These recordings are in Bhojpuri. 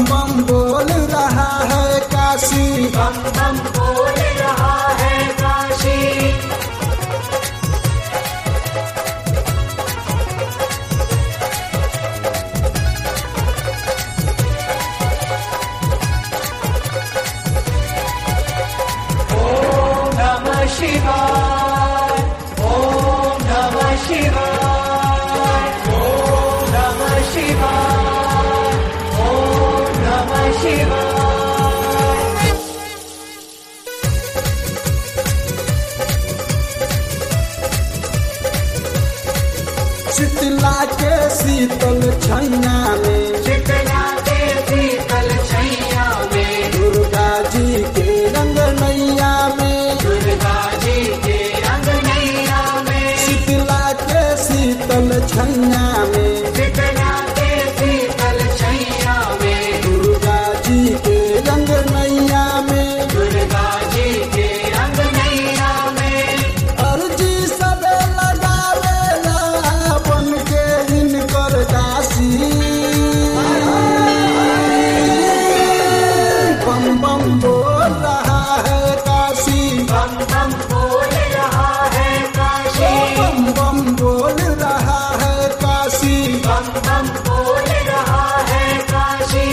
बम बोल रहा है काशी बम बम बोल रहा है काशी ओम नमः शिवाय ओम नमः शिवाय ओम नमः शिवाय ओम नमः शिवाय शीतला के शीतल छैया में शीतला के शीतल छैया में दुर्गा जी के रंग नैया में दुर्गा जी के रंग नैया में शीतला के शीतल छैया में शीतला के शीतल छैया में दुर्गा जी के रंग नैया में दुर्गा जी के रंग नैया में अर्जी सबे लगावेला बन के इनकर दासी बम बम बोल रहा है काशी बम बम बोल रहा है काशी बम बम बोल रहा है काशी बम बम बोल रहा है काशी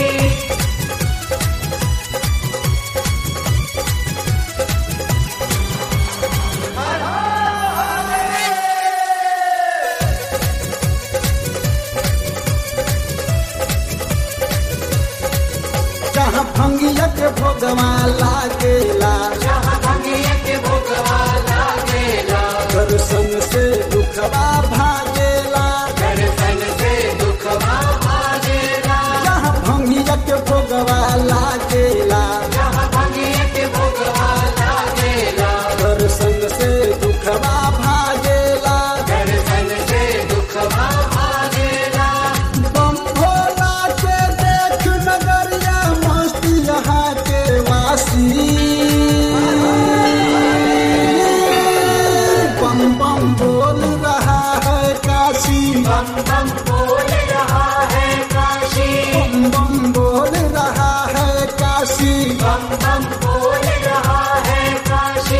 जहाँ भंगिया के भोगवा लागेला जहाँ भंगिया के भोगवा लागेला दर्शन से दुखवा भागेला दर्शन से दुखवा भागेला जहाँ भंगिया के भोगवा लागेला जहाँ भंगिया के भोगवा लागेला दर्शन से दुखवा भागेला दर्शन से दुखवा भागेला बम भोला के देख नगरिया मस्त यहाँ के वासी बम बम बोल रहा है काशी बम बम बोल रहा है काशी बम बम बोल रहा है काशी बम बम बोल रहा है काशी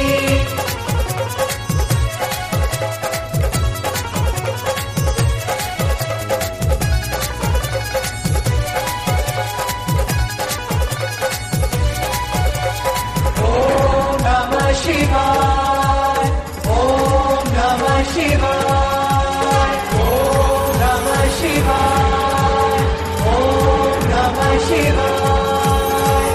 ओम नमः शिवाय ओम नमः शिवाय ओम नमः शिवाय ओम नमः शिवाय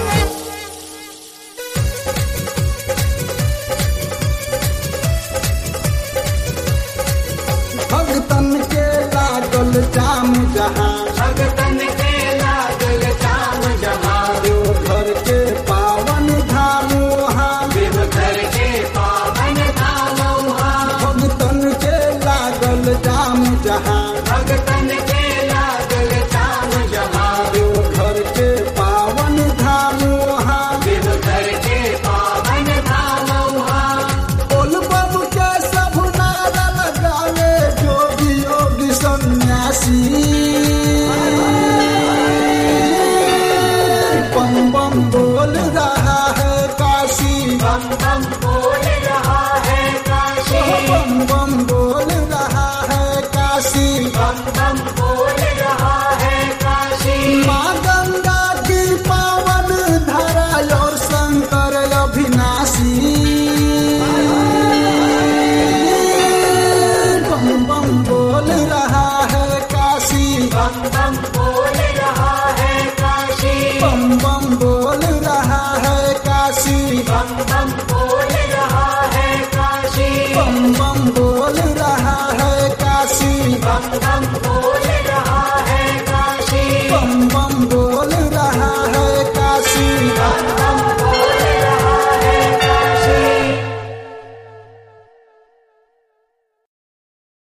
भगतन के लागल जाम जहाँ भगतन के लागल जाम जहाँ घर के पावन धाम वहाँ देवघर के पावन धाम वहाँ भगतन के लागल जाम जहाँ भगतन के लागल जाम जहाँ घर के पावन धाम वहाँ देवघर के पावन धाम वहाँ बोल बम के सब नारा लगावे जोगी योगी सन्यासी बम बम बोल रहा है काशी बम बम बोल रहा है काशी बम बम बोल रहा है काशी बम बम बोल रहा है काशी माँ गंगा की पावन धारा और शंकर अभिनाशी बम बम बोल रहा है काशी बम बम बोल रहा है काशी बम बम बोल रहा है काशी बम बम बोल रहा है काशी बम बम बोल रहा है काशी बम बम